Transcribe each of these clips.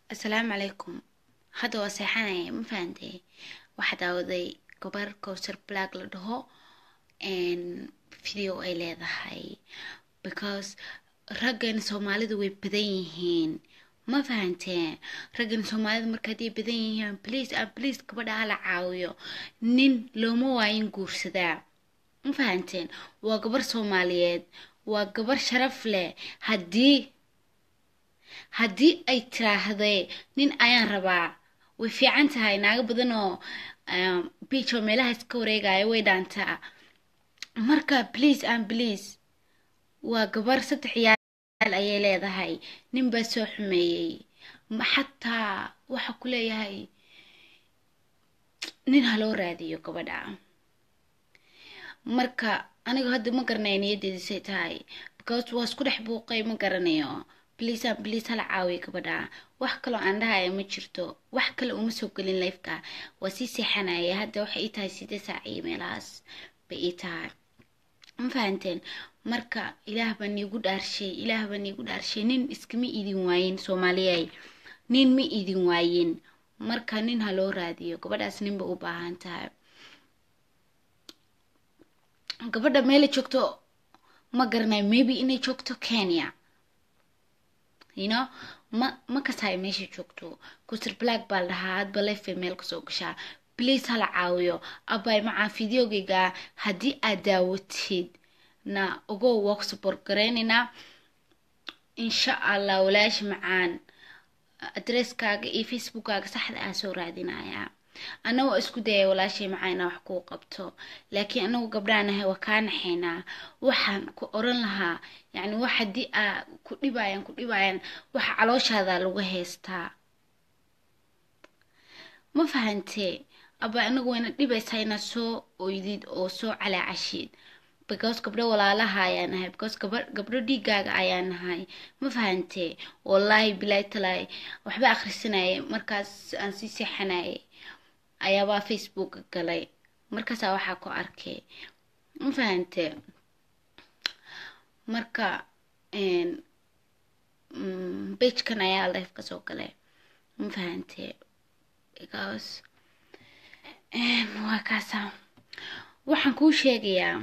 asalaamu calaykum hadda waa seexanaya ma fahantay waxaa daawaday gabar cowsar black la dhaho video ay leedahay because raggan soomaalidu way badan yihiin ma fahanteen raggan soomaalida marka hadday badan yihiin please and please gabadha hala caawiyo nin looma waayin guursadaa ma fahanteen waa gabar soomaaliyeed waa gabar sharaf leh haddii haddii ay tiraahday nin ayaan rabaa way fiican tahay naago badan oo biij oo meelahaas ka wareegaya way dhaantaa marka please and please waa gabar saddex yaal ayay leedahay nin baa soo xumeeyey xataa waxa ku leeyahay nin ha loo raadiyo gabadha marka aniga hadda ma garanaya niyaddeedisay tahay because waa isku dhex buuqay ma garanayo bliis an bliis hala caawiya gabadha wax kaloo aan dhahaya ma jirto wax kale uma soo gelin lifeka waa sii seexanaya hadda waxay ii tahay sidee saac iyo meelahaas bay ii tahay ma fahanteen marka ilaah baa niigu dhaarshay ilaah baa niigu dhaarshay nin iskama idin waayin soomaaliyay nin ma idin waayin marka nin ha loo raadiyo gabadhaas nin ba u baahan tahay gabadha meela joogto ma garanayo maybe inay joogto kenya you know ma ma kasahay meesha joogto kusir black baa la dhahaa hadba lefe meel kasoo gashaa please hala caawiyo abay macaa videogayga haddii aad daawatid na ogow waa ku support garaynaynaa insha allah walaashi macaan adresskaaga iyo facebookkaaga saxda ah soo raadinayaa annagoo isku dayay walaashay macaa inaa wax kuu qabto laakiin anagu gabdhaanahay waa kaa naxaynaa waxaan ku oran lahaa yacni wax haddii aa ku dhibayaan ku dhibayaan waxa calooshaada lagu haystaa ma fahantee aba anagu wayna dhibaysaa inaad soo oydid oo soo calaacashid because gabdho walaalaha ayaa nahay because gaba gabdho dhiigaaga ayaa nahay ma fahantee wallaahi bilaahi talaay waxba akhrisanayay markaas aan sii seexanayay ayaabaa facebooka galay markaasaa waxaa ku arkay ma fahantee marka bagekan ayaa life kasoo galay ma fahantee because waa kaasa waxaan kuu sheegayaa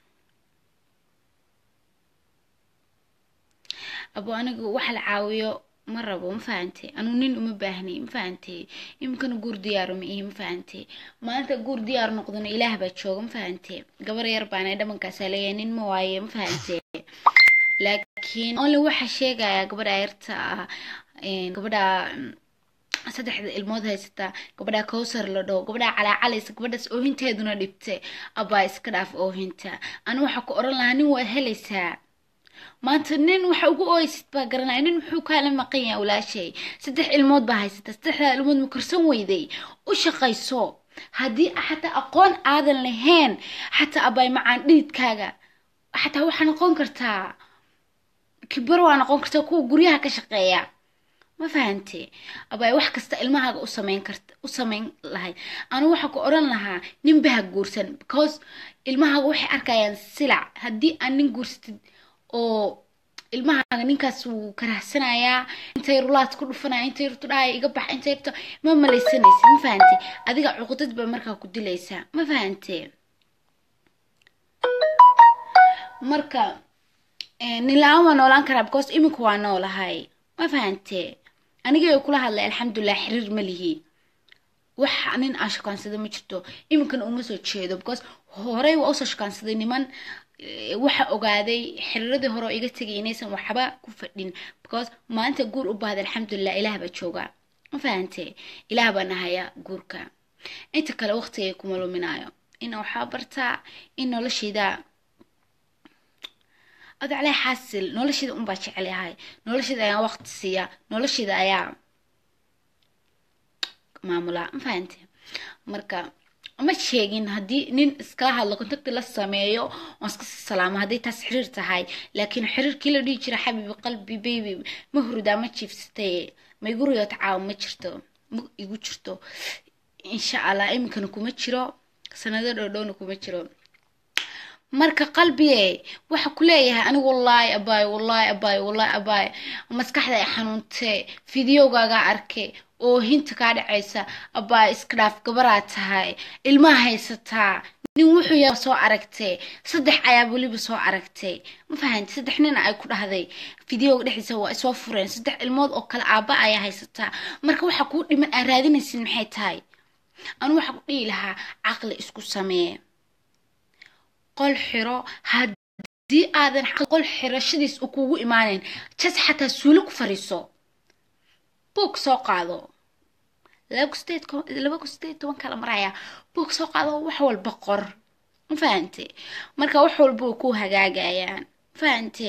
abo anigu wax la caawiyo ma rabo ma fahantay anuu nin uma baahnay ma fahantay iminkana guur diyaaro ma ihi ma fahantay maanta guur diyaar noqdona ilaah baa jooga ma fahantay gabar yar baana dhabankaasaa leeyahay nin ma waaye ma fahantay laakiin only waxaa sheegaya gabadha yarta ah gabadha saddexda ilmood haysata gabadha cowsar la dhaho gabadha calaacalaysa gabadhaas oohinteeduna dhibtay abaa iska dhaaf oohinta anu waxaa ku oran lahaa nin waad helaysaa maanta nin waxa ugu ooysid baa garanaya nin muxuu kaala maqan yahay walaashay saddex ilmood baa haysata saddexdaa ilmood ma korsan weyday u shaqayso haddii xataa aqoon aadan lahayn xataa abay macaan dhididkaaga xataa waxaa noqon kartaa kibar waa noqon kartaa kuwa guryaha ka shaqeeya ma fahante abay wax kasta ilmahaaga u samayn karta u samayn lahayd anu waxaa ku oran lahaa nin baha guursan because ilmahaaga waxay arkayaan silac haddii aan nin guursatid oo ilmahaaga ninkaas wuu karahsanayaa intay rulaad ku dhufanaya intay rurtu dhahaya iga bax intay rurto ma malaysanaysa ma fahante adiga cuqdad baa markaa ku dilaysaa ma fahante marka nin la-aan waa noolaan karaa because imika waa noolahay ma fahante anigay kula hadlay alxamdulilah xiriir ma lihi wax nin aan shukaansada ma jirto iminkana uma soo jeedo because horey waa usoo shukaansaday niman waxa ogaaday xiriiradii hore oo iga tegay inaysan waxba ku fadhin because maalinta guur u baahda alxamdulilah ilaah baa jooga ma fahante ilaah baa nahaya guurka inta kale waqtigay kuma luminayo ina waxaa bartaa in noloshayda adaclee xaasil nolosheeda unbaa jecelahay nolosheeda ayaa waqti siiya nolosheeda ayaa maamulaa ma fahante marka ma sheegin haddii nin iskala hadlo contacti la sameeyo oon iska sii salaamo hadday taas xiriir tahay laakiin xiriirkii la dhihi jira xabiibi qalbi baby ma hurdaa ma jiifsatay ma igu riyo tacaawo ma jirto ma igu jirto insha allah iminkana kuma jiro sanado dhowdhowna kuma jiro marka qalbiye waxa ku leeyahay anigu wallaahi abaayo wallaahi abaayo wallaahi abaayo maskaxda ay xanuuntee fideogaagaa arke oo hinta kaa dhacaysa abaayo iska dhaaf gabaraa tahay ilmaha haysataa nin wuxuu yaa soo aragtay saddex ayaa weliba soo aragtay ma fahanti saddex nin ay ku dhahday fideoga dhexdiisa waa isoo fureen saddex ilmood oo kale aaba ayaa haysataa marka waxa kuu dhiman aan raadinaysin maxay tahay anu waxa ku dhihi lahaa caqli isku samee qol xiro haddii aadan qol xirashadiis u kugu imaaneyn jas xataa suuli ku fariiso buog soo qaado laba ku sideed toban kala maraya buog soo qaado wax walba qor ma fahante marka wax walba way ku hagaagayaan fahante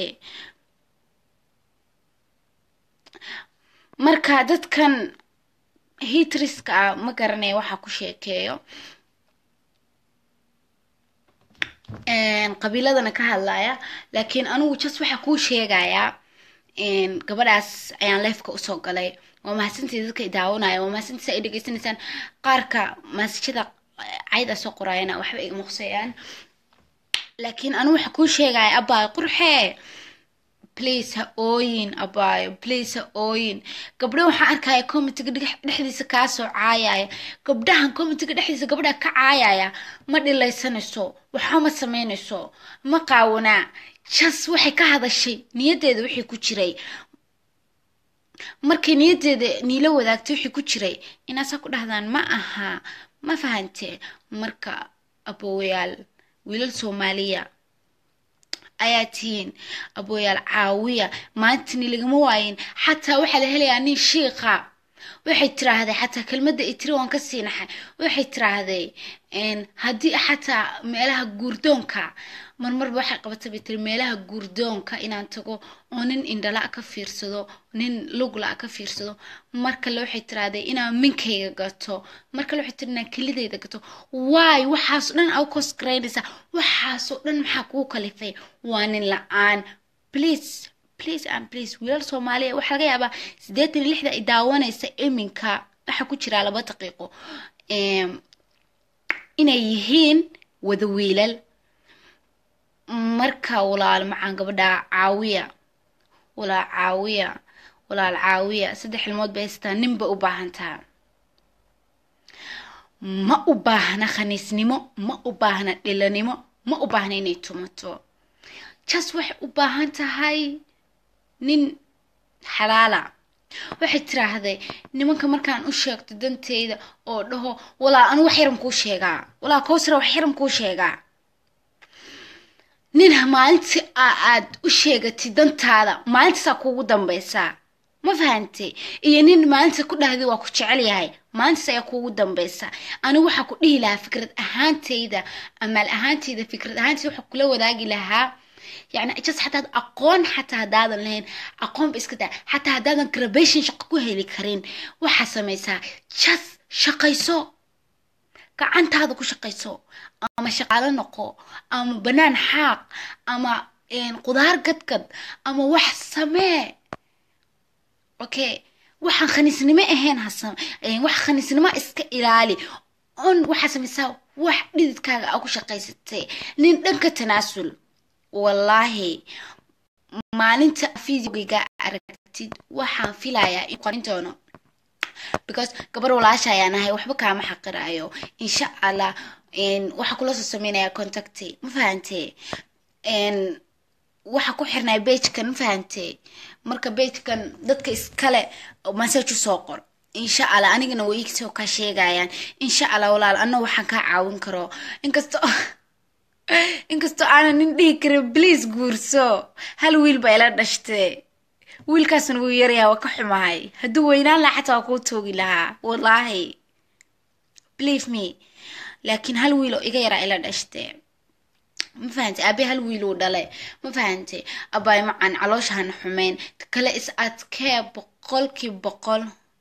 marka dadkan hitriska ah ma garanaya waxa ku sheekeeyo qabiiladana ka hadlaya laakiin anigu jas waxaa kuu sheegayaa gabadhaas ayaan leefka usoo galay waa mahadsantii dadka i daawanaya waa mahadsantiisa ay dhegeysanaysaan qaarka maasajada cayda soo qoraayana waxba iga muqsayaan laakiin anigu waxaa kuu sheegaya abaayo qurxee please ha ooyin abaayo please ha ooyin gabdho waxaan arkaya comitiga dhexdiisa kaasoo caayaya gabdhahan comitiga dhexdiisa gabdha ka caayaya ma dhilaysanayso waxba ma sameynayso ma qaawanaa jas waxay ka hadashay niyaddeeda wixii ku jiray markay niyaddeeda niila wadaagtay wixii ku jiray inaasaa ku dhahdaan ma aha ma fahante marka aboowayaal wiilal soomaaliya ayaa tihiin abooyaal caawiya maantani lagama waayin xataa waxaa la helayaa nin shiiqa waxay tiraahday xataa kelmadda i tiri waan ka sii naxay waxay tiraahday haddii xataa meelaha guurdoonka marmarba waxay qabatay bay tiri meelaha guurdoonka inaan tago oo nin indhala ka fiirsado nin lugla ka fiirsado mar kale waxay tiraahday inaan minkayga gato mar kale waxay tiri inaan kelidayda gato waay waxaasoo dhan aa u koosgaraynaysaa waxaasoo dhan maxaa kugu kalifay waa nin la-aan please please and please wiilal soomaaliya waxaa laga yaabaa siddeetan iyo lixda ay daawanaysa iminka waxaa ku jiraa laba daqiiqo inay yihiin wada wiilal marka walaal macaan gabadha caawiya walaal caawiya walaal caawiya saddex ilmood bay haystaa ninba u baahantaa ma u baahna khaniisnimo ma u baahna dhilanimo ma u baahna inay tumato jas waxay u baahan tahay nin xalaala waxay tiraahday nimanka markaan u sheegto danteyda oo dhaho walaa anu wax yaran kuu sheegaa walaa kowsara wax yaran kuu sheegaa nin maalintii aad u sheegatid dantaada maalintaasaa kuugu dambaysaa ma fahantay iyo nin maalinta ku dhahday waa ku jecel yahay maalintaas ayaa kuugu dambaysa anigu waxaa ku dhihi lahaa fikrad ahaanteyda amaal ahaanteyda fikrad ahaanteyda waxaa kula wadaagi lahaa يعني just حتى aqoon xataa haddaadan lahayn aqoon ba iska daa xataa haddaadan grabation shaqo ku heli karin waxaa samaysaa just shaqayso gacantaada ku shaqayso ama shaqaalo noqo ama banaan xaaq ama qudaar gadgad ama wax samee okay waxaan khaniisnimo ahayn hasam wax khaniisnimo iska ilaali on waxaa samaysaa wax dhididkaaga aa ku shaqaysatay nin dhanka tanaasul wallaahi maalinta fideogayga aragtid waxaan filayaa in qorin doono because gabar walaasha ayaan ahay waxba kaama xaqirayo insha allah waxaa kula soo sameynaya contacty ma fahante waxaa ku xirnaya beijkan ma fahante marka beijkan dadka iskale message usoo qor insha allah anigana way igsoo kaa sheegayaan insha allah walaal anna waxaan kaa caawin karo inkastoo inkastoo aanan nin dhihi karin bliis guurso hal wiil baa ila dhashtee wiilkaasna wuu yaryaha waa ka xumahay hadduu weynaan lahaa xataa waa kuu toogi lahaa wallaahi believe me laakiin hal wiil oo iga yaraa ila dhashtee ma fahante aabe hal wiil uu dhale ma fahante abaay macaan calooshahan xumeyn kale is adkee boqolkii boqol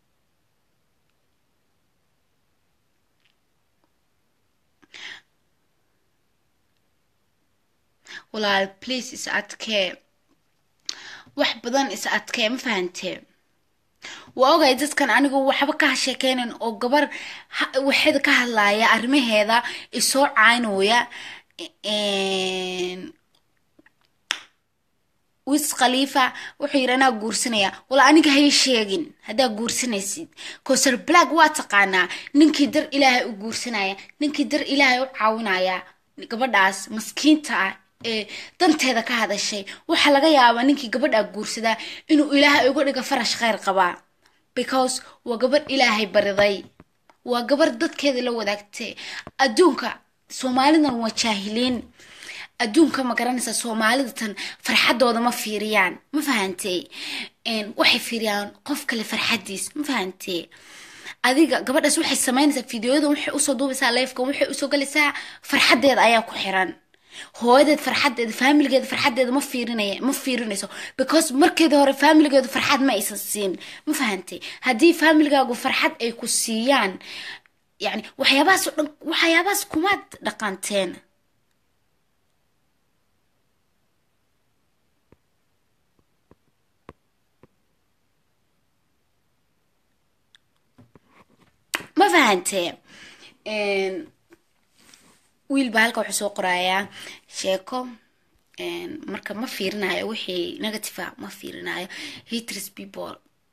walaal please is adkee wax badan is adkee ma fahantee waa ogay dadkan anigu waxba ka sheekeynan oo gabar waxeeda ka hadlaaya arrimaheeda isoo caynooya wis khaliifa wuxuu yidhi anaa guursanaya wala aniga hay sheegin haddaa guursanaysid cosar black waa taqaanaa ninkii dar ilaahay u guursanaya ninkii dar ilaahay u caawinaya gabadhaas maskiinta ah ee danteeda ka hadashay waxaa laga yaabaa ninkii gabadhaa guursadaa inuu ilaahay uga dhigo farash kheyr qabaa because waa gabadh ilaahay bariday waa gabar dadkeeda la wadaagtay adduunka soomaalidan waa jaahiliin adduunka ma garanaysa soomaalida tan farxadooda ma fiiriyaan ma fahantee waxay fiiriyaan qof kale farxadiis ma fahantee adiga gabadhaas waxay samaynaysaa fideoyadan waxay usoo duubaysaa leefkan waxay usoo galaysaa farxadeeda ayaa ku xiran hooyadeed farxadeeda faamiligeeda farxadeeda ma fiirinay ma fiirinayso because markeeda hore faamiligeedu farxad ma aysan siin ma fahantay haddii faamiligaagu farxad ay ku siiyaan yani waxyaabahaas o dhan waxyaabahaas kumaad dhaqanteen ma fahantee wiilba halka wuxuu soo qorayaa sheeko marka ma fiirinayo wixii negative a ma fiirinayo haters people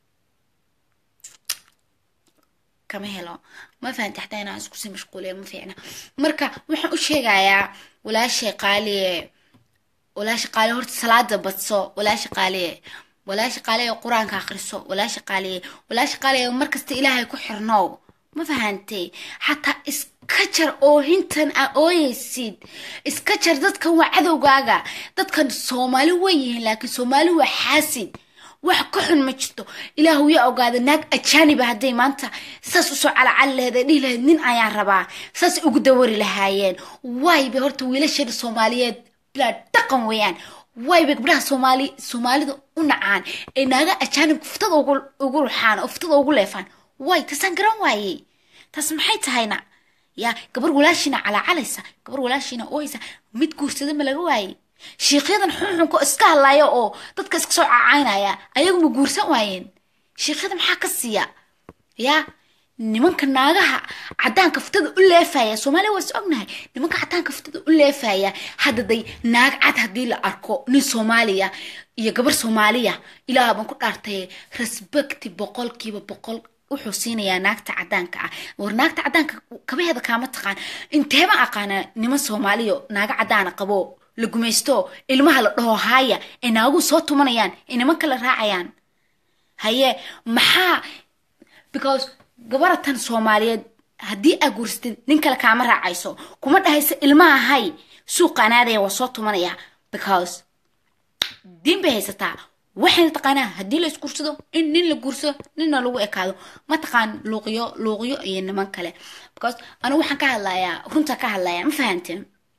kama helo ma fahante xataa inaan iskusii mashquuliya ma fiicna marka waxaan u sheegayaa walaashay qaaliye walaasha qaaliye horta salaada badso walaasha qaaliye walaasha qaaliye qur-aanka akhriso walaasha qaaliye walaasha qaaliye markasta ilaahay ku xirnow ma fahantay xataa iska jar oohintan a ooyeysid iska jar dadkan waa cadowgaaga dadkan soomaali way yihiin laakiin soomaali waa xaasid wax ka xun ma jirto ilaahu yaa ogaada naag ajaaniba hadday maanta saas usoo calacali laheed ee dhihi lahayd nin ayaan rabaa saas ugu dawari lahaayeen waayba horta wiilasheeda soomaaliyeed bilaa dhaqan weeyaan waayba gabdhaha soomaali soomaalida u nacaan ee naaga ajaanibka fuftada ugu ruxaan oo fuftada ugu leefaan way taasaan garan waayey taas maxay tahayna yaa gabar walaashiina calaacalaysa gabar walaashiina ooysa mid guursada ma laga waayey shiikyadan xunxunka iska hadlaya oo dadka iska soo cacaynaya ayagu ma guursan waayeen shiikyada maxaa ka siiya yaa nimanka naagaha cadaanka fuftada u leefaya soomaaliya waa is ognahay nimanka cadaanka fuftada u leefaya hadda day naag cad haddii la arko nin soomaaliya iyo gabar soomaaliya ilaah baan ku dhaartay respecti boqolkiiba boqol wuxuu siinayaa naagta cadaanka ah war naagta cadaanka kabaheeda kaama taqaan inteeba aqaana niman soomaaliya naaga cadaana qabo la gumaysto ilmaha la dhaho haaya ee naagu soo tumanayaan ee nimanka la raacayaan haye maxaa because gabaratan soomaaliyeed haddii aa guursatid nin kale kaama raacayso kuma dhahayso ilmaha hay suuqa anaadaya waa soo tumanaya because diin bay haysataa waxayna taqaanaa haddii la isguursado in nin la guursado ninna lagu ekaado ma taqaan luuqyo luuqyo iyo niman kale because anigu waxaan ka hadlayaa runta ka hadlayaa ma fahanteen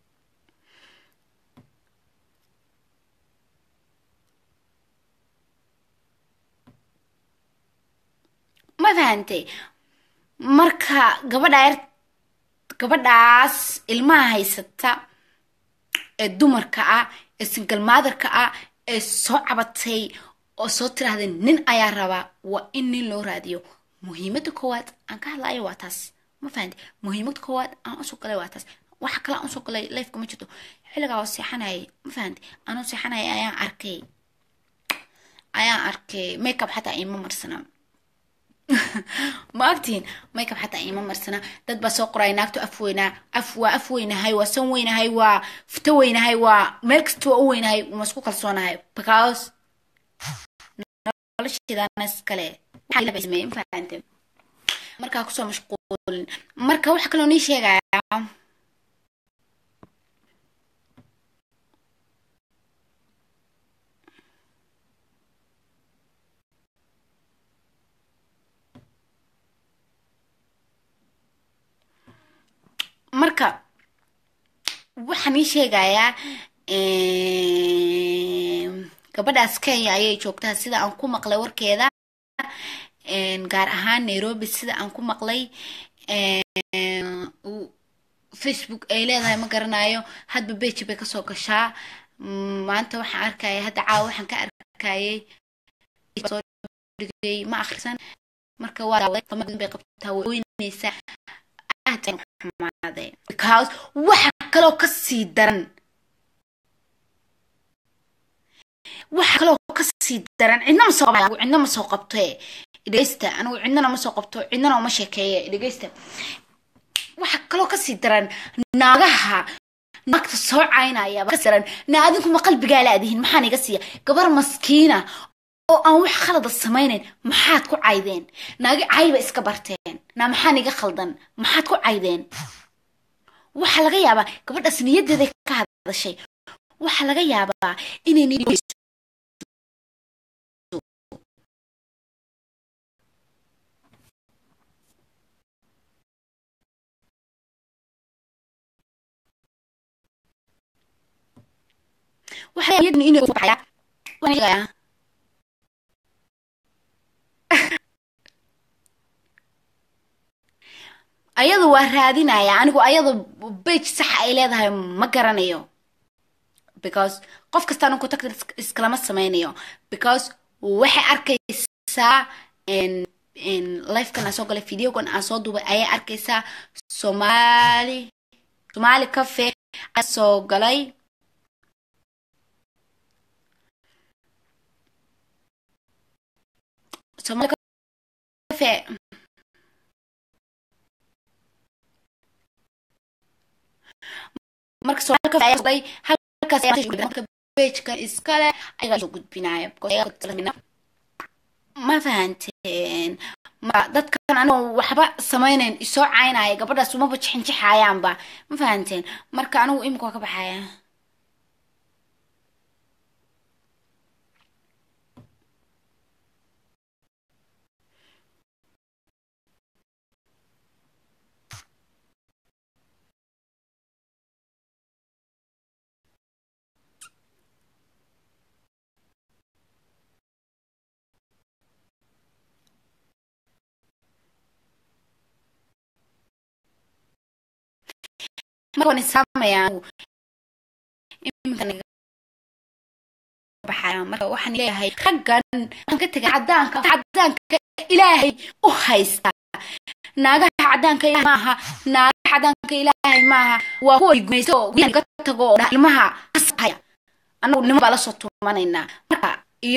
ma fahantay marka gabadha yar gabadhaas ilmaha haysata ee dumarka ah ee singal maadarka ah ee soo cabatay oo soo tiraahday nin ayaa rabaa waa in nin loo raadiyo muhiimada koowaad aan ka hadlayo waa taas ma fahanti muhiimada koowaad aan usoo galay waa taas waxa kale aan usoo galay lifeka ma jirto xilligaa oo seexanayay ma fahanti anoo seexanayay ayaan arkay ayaan arkay makeup xataa ima marsana ma agtihiin makeup xataa ima marsana dad baa soo qoraya naagto af weynaa af waa af weynahay waa san weynahay waa futo weynahay waa meel kasta waa u weynahay ma isku kalsoonahay because nolosheedanaskale fahante markaa kusoo mashquulin marka waxa kaloo nii sheegayaa marka waxaan ii sheegayaa gabadhaas kenya ayay joogtaa sida aan ku maqlay warkeeda gaar ahaan nairobi sida aan ku maqlay facebook ay leedahay ma garanayo hadba beji bay kasoo gashaa maanta waxaan arkaya hadda caawa waxaan ka arkayay ma akrisan marka waa bay qabtaa weyneysaa xumaaday because waxa kaloo ka sii daran waxa kaloo ka sii daran cidna ma soo qabto cidna ma soo qabto dhegeysta anigu cidnana ma soo qabto cidnana uma sheekeeye dhegeysta waxa kaloo ka sii daran naagaha naagta soo caynaya ka daran na adinku ma qalbigaa laadihin maxaan iga siiya gabar maskiina oo aan wax khalada samaynayn maxaad ku caydeen naagi cayba iska barteen naa maxaan iga khaldan maxaad ku caydeen waxaa laga yaabaa gabadhaas niyadeeday ka hadashay waxaa laga yaabaa inay ayadu waa raadinaya anigu ayada bage saxa ay leedahay ma garanayo because qof kastaan contacta iskalama sameynayo because waxay arkaysaa lifekan aan soo galay videogan aan soo duubay ayay arkaysaa somali somali cafe aan soo galay somali cafe marka somali cafe ayaa soo halkaas bejka iskale ayagaa soo gudbinaya ma fahanteen ma dadkan anigoo waxba samaynayn isoo caynaya gabadhaas umaba jixinjixayaanba ma fahanteen marka anigu imika waa ka baxaya markaan isaamaya marka waxaan leeyahay raggan aan ka tegay cadaanka cadaanka ilaahay u haysta naagaha cadaanka ilaahay maaha naagaha cadaanka ilaahay maaha waa kuwa gumaysta oo guryaha ka tago oo ilmaha kasahaya anagu nimo baa lasoo tuumanaynaa marka iyo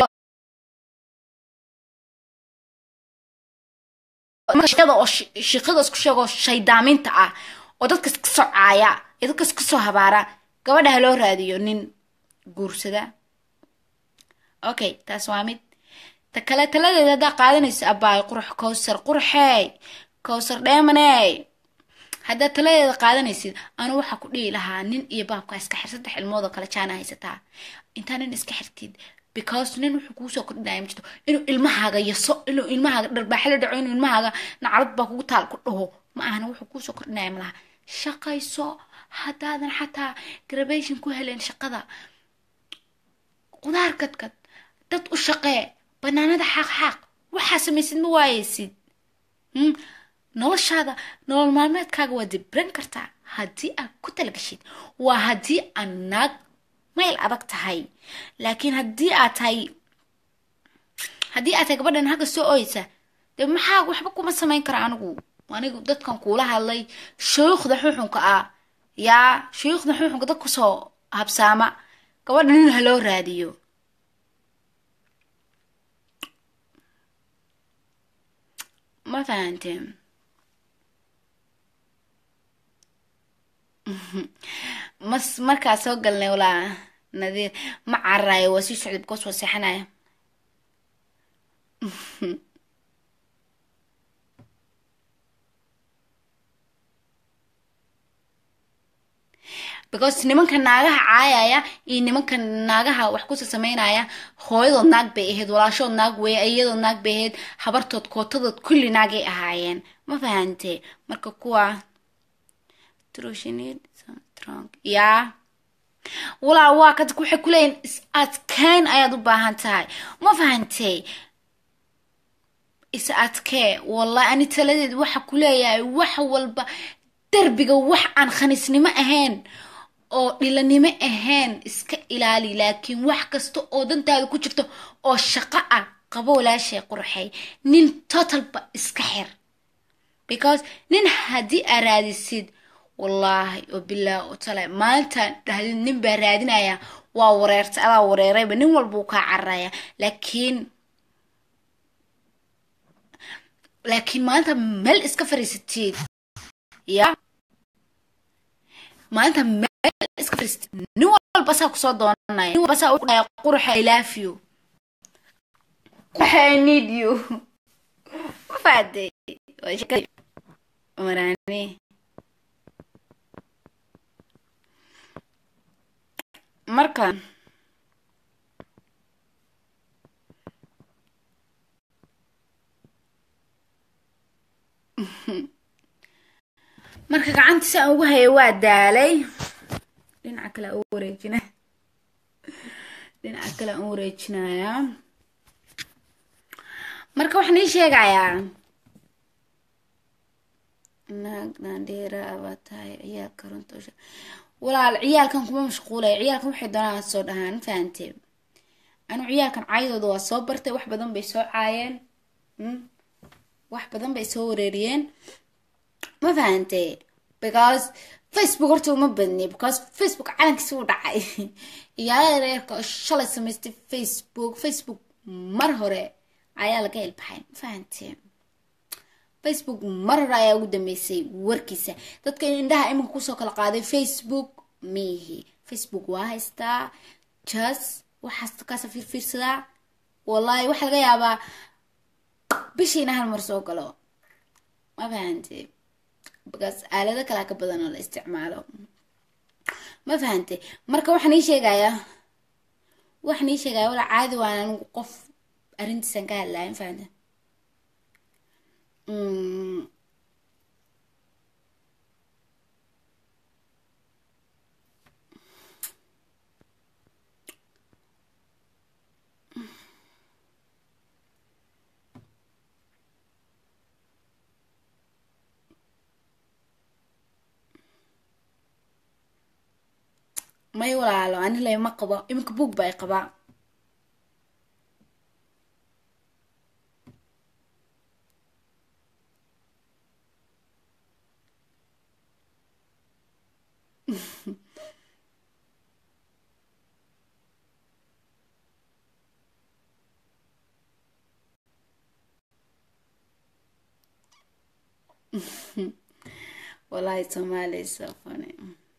shaqada oo shaqada isku sheego shaydaaminta ah oo dadka iska soo caaya ee dadka iska soo habaara gabadha ha loo raadiyo nin guursada okay taas waa mid ta kale taladeeda haddaa qaadanayso abaay qurux kowsar qurxey kowsar dheemaney haddaad taladeeda qaadanaysid anu waxaa ku dhihi lahaa nin iyo baabka iska xir saddex ilmoodoo kale jaana haysataa intaa nin iska xirtid because nin wuxuu kuusoo kordhinaya ma jirto inuu ilmahaaga yaso inuu ilmahaaga dharbaaxa la dhaco inuu ilmahaaga nacalad baa kugu taal ku dhaho ma ahana wuxuu kuusoo kordhinaya malaha shaqayso haddaadan xataa grabation ku helen shaqada qudaar kadkad dad u shaqee banaanada xaaq xaaq waxaa samaysid ma waayeysid noloshaada nolol maalmeedkaaga waa dibran kartaa haddii aad ku talagashid waa haddii aad naag mayl adag tahay laakiin haddii aad tahay haddii aad tahay gabadhan hagga soo oysa dee maxaa waxba kuma samayn kara anigu anigu dadkan kuula hadlay shuyuukhda xuxunka ah yaa shuyuukhda xuxunka dad kusoo habsaama gabadha nin ha loo raadiyo ma fahanteen mas markaa soo galnay walaa nadiir ma cararayo waa sii socday bikoos waa seexanaya because nimanka naagaha caayaya iyo nimanka naagaha wax kusa sameynaya hooyadood naag bay ahayd walaashood naag weeye iyadood naag bay ahayd habartood kootadood kulli naagay ahaayeen ma fahante marka kuwa yaa walaa waa ka waxay kuleeyihin is adkeyn ayaad u baahan tahay ma fahantay is adkee wallahi ani taladeed waxa kuleeyahay wax walba derbiga wax aan khaniisnimo ahayn oo dhilanimo ahayn iska ilaali laakiin wax kasta oo dantaada ku jirto oo shaqo ah qabo walaashay qurxay nin totalba iska xir because nin haddii aa raadisid wallaahi oo bilaa oo tale maalintaan dhahdi nin baa raadinaya waa wareertay adaa wareerayba nin walba uu kaa cararaya laakiin laakiin maanta meel iska fariisatid ya maanta meel iska fariisatid nin walba saa kusoo doonanaya nin walba saa u dhaya qurxa i love you qurxa i need you ma fahaday waa sheekada maraane marka marka gacantii si aan ugu haya waa daalay dhinaca kale aan u wareejina dhinaca kale aan u wareejinayaa marka waxaan ii sheegayaa naag naandheera abaa tahay ciyaalka runta walaal ciyaalkan kuma mashquulaya ciyaalkan waxay doonaan soo dhahaan fahantee anu ciyaalkan caayadooda waa soo bartay wax badan bay soo caayeen wax badan bay soo wareeriyeen ma fahantee because facebook horta uma badni because facebook calankiisi u dhacay iyaalada reerka oo shalay samaystay facebook facebook mar hore ayaa laga ilbaxay ma fahantee facebook mar hore ayaa ugu dambeysay warkiisa dadka indhaha iminka kusoo kala qaaday facebook miihi facebook waa haystaa jas waxaas kaasa fiirfiirsadaa wallaahi waxaa laga yaabaa bishiina hal mar soo galo ma fahante bakaas aalado kalaa ka badan oo la isticmaalo ma fahante marka waxaan ii sheegayaa waxaan ii sheegaya walaa caadi waan anigu qof arrintiisan ka hadlaya ma fahante may walaalo ani le ma qabo iminka buog ba ay qabaa wallahi somalia is so funny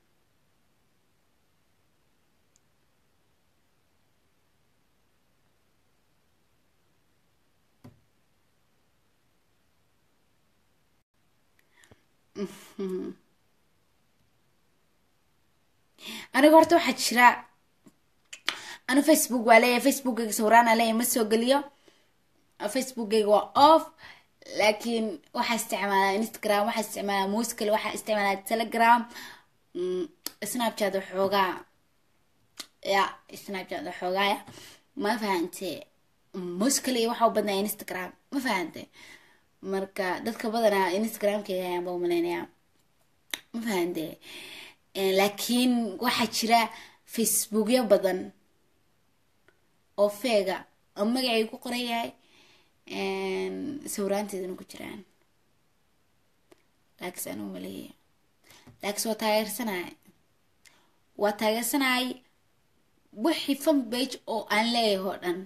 aniga horta waxaa jira anu facebook waa leeyahay facebookgayga sawiraana leeyahay ma soo geliyo facebookgayga waa off laakiin waxaa isticmaalaa instagram waxaa isticmaalaa muscal waxaa isticmaalaa telegram snapchat waxoogaa ya snapchat waxoogaaya ma fahante muscal iyo waxaa u badnaa instagram ma fahante marka dadka badanaa instagramkayga ayaan ba umaleynaya ma fahante laakiin waxaa jira facebookyo badan oo feega oo magacay ku qoran yahay sawiraanteedana ku jiraan laakiinse anuu maleeya laakiinse waa taageersanay waa taageersanay wixii fan bage oo aan leeyahay oo dhan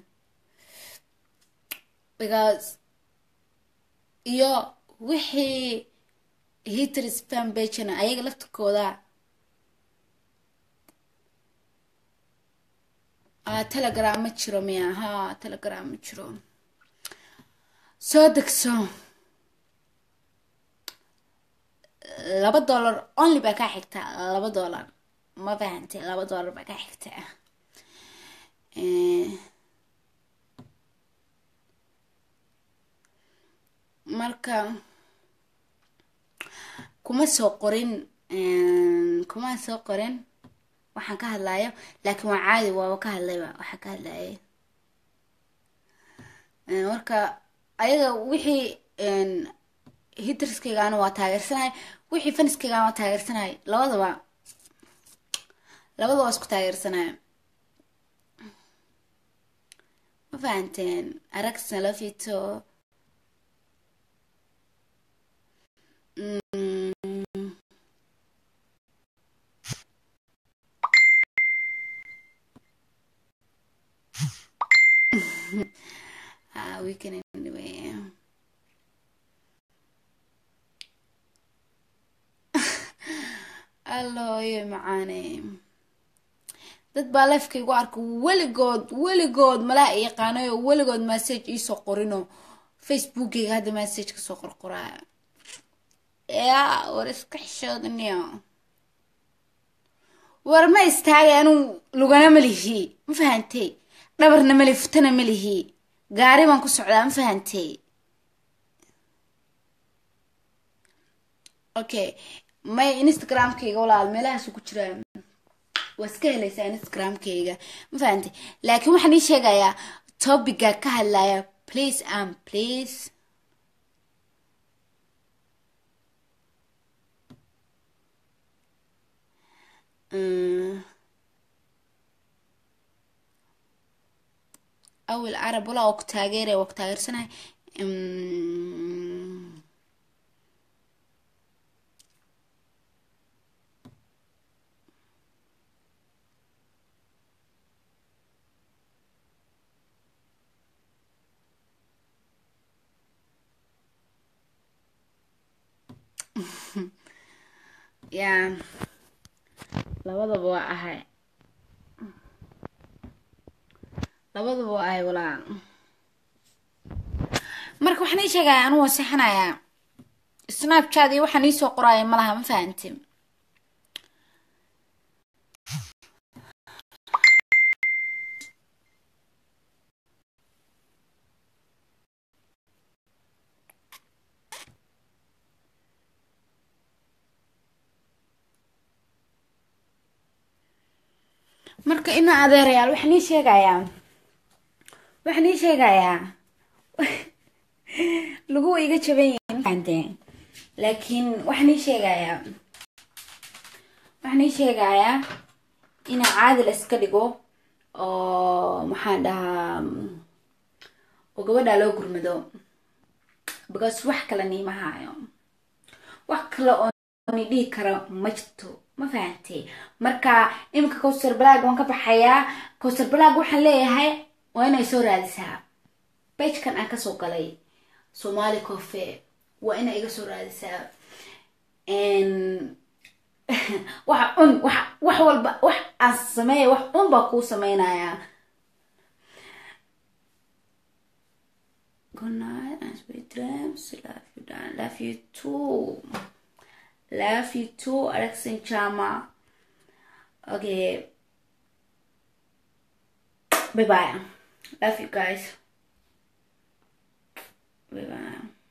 because iyo wixii hitris fan bagena ayaga laftirkooda telegram ma jiro miya ha telegram ma jiro soo degso laba dollar only baa kaa xigta laba dollar ma fahante laba dollar baa kaa xigta marka kuma soo qorin kuma soo qorin waxaan ka hadlayo laakiin waa caadi waaba ka hadlayba waxaan ka hadlayay marka ayaga wixii hitriskaygaana waa taageersanahay wixii faniskaygaana waa taageersanahay labadaba labadaba waa isku taageersanahay ma fahanteen aragsna lafito ah we can anyway allooyo macaane dad baa lefka igu arka weligood weligood malaa i yaqaanayo weligood message iisoo qorino facebookeyga hadda message kasoo qorqoraa yaa war iska xishoodaniyo war ma istaagay anuu lugana ma lihi ma fahantay dhabarna mali futana ma lihi gaari baan ku socdaa ma fahantay okay may instagramkayga walaal meelahaasu ku jiraa waa iska helaysaa instagramkayga ma fahantay laakiin waxaan ii sheegayaa topiga ka hadlaya please and please awil carab walaa waa ku taageeraya waa ku taageersanahay yaa labadaba waa ahay labadaba waa ahay walaa marka waxaan ii sheegaya anuu wasixanayaa snapchat iyo waxaan iisoo qoraya malaha ma fahanti marka ina adeerayaal waxaan ii sheegayaa waxaan ii sheegayaa lagu iga jaban yihiin mafaante laakiin waxaan ii sheegayaa waxaan ii sheegayaa ina caadi la iska dhigo oo maxaan dhahaa oo gabadhaa loo gurmado because wax kale niima haayo wax kale oo ni dhihi karo ma jirto ma fahantay marka iminka cowser black waan ka baxayaa cowser black waxaan leeyahay waa inay soo raadisaa bajkan aan kasoo galay somali cofe waa inay iga soo raadisaa waxa un wax wax walba wax aan sameeya wax un baa kuu sameynayaa Good night and sweet dreams. Love you, darling. Love you too. Love you too, Alex and Chama. Okay. Bye bye. Love you guys. Bye bye.